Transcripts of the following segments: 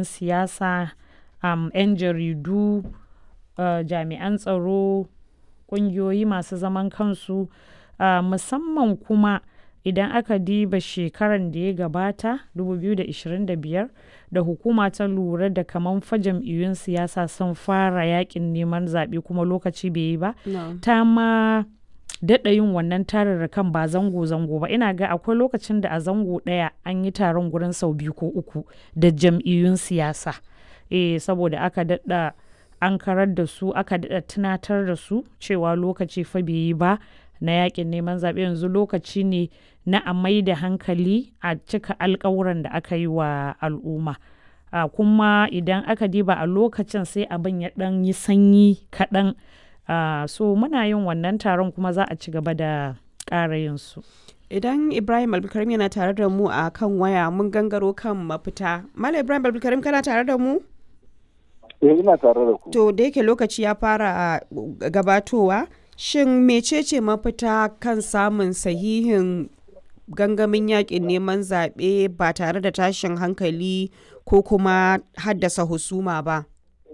jam'iyyun siyasa, um, 'yan jaridu, uh, jami'an tsaro, ƙungiyoyi masu zaman kansu, uh, musamman kuma idan aka diba shekaran da ya gabata 2025 da hukuma ta lura da kaman fa jam'iyyun siyasa sun fara yakin neman zaɓe kuma lokaci bai yi ba No. ta ma daɗa yin wannan tararrakan ba zango-zango ba ina ga akwai lokacin da a zango ɗaya an yi taron gurin sau biyu ko uku da jam'iyyun siyasa eh saboda aka daɗa an karar da su aka daɗa tunatar da su cewa lokaci fa bai yi ba na yakin neman zaɓe yanzu lokaci ne na a mai da hankali a cika alkawuran da aka yi wa al'umma a kuma idan aka diba a lokacin sai abin ya ɗan yi sanyi kaɗan a so muna yin wannan taron kuma za a ci gaba da ƙara yin su Idan Ibrahim Abdulkarim yana tare da mu a kan waya mun gangaro kan mafita. Malam Ibrahim Abdulkarim kana tare da mu? Eh ina tare da ku. To da yake lokaci ya fara uh, gabatowa, shin mecece mafita kan samun sahihin gangamin yakin neman zaɓe ba tare da tashin hankali ko kuma haddasa husuma ba?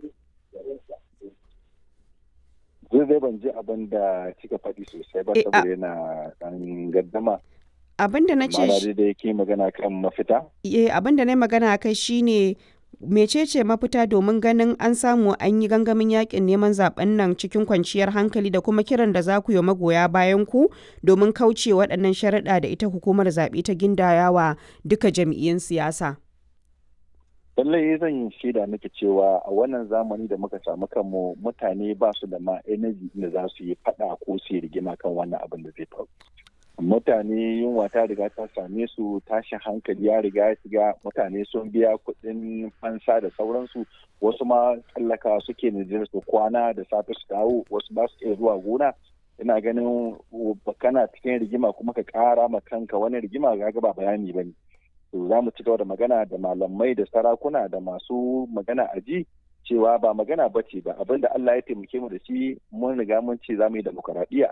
Zai zai ban ji abin da kika faɗi sosai ba Eh, a- saboda yana ɗan gaddama. Abin da na ce Ma'ana shi- dai da yake magana kan mafita. eh, abin da na yi magana kai shine mecece mafita domin ganin an samu an yi gangamin yakin neman zaben nan cikin kwanciyar hankali da kuma kiran da za ku yi magoya bayan ku domin kauce waɗannan sharaɗa da ita hukumar zaɓe ta gindayawa duka jam'iyyun siyasa. Lallai zan yi shaida miki cewa a wannan zamani da muka samu kanmu mutane ba su da ma energy da za su yi faɗa ko su yi rigima kan wannan abin da zai faru. Mutane yunwa ta riga ta same su tashin hankali ya riga ya shiga mutane sun biya kuɗin fansa da sauransu wasu ma tsallaka suke Nijar su kwana da safe su dawo wasu ba su iya zuwa gona ina ganin kana cikin rigima kuma ka ƙara ma kanka wani rigima ga ba bayani ba ne. to za mu ci gaba da magana da malamai da sarakuna da masu magana a ji cewa ba magana ba ce ba abin da Allah ya taimake mu da shi mun riga mun ce za mu yi demokaradiyya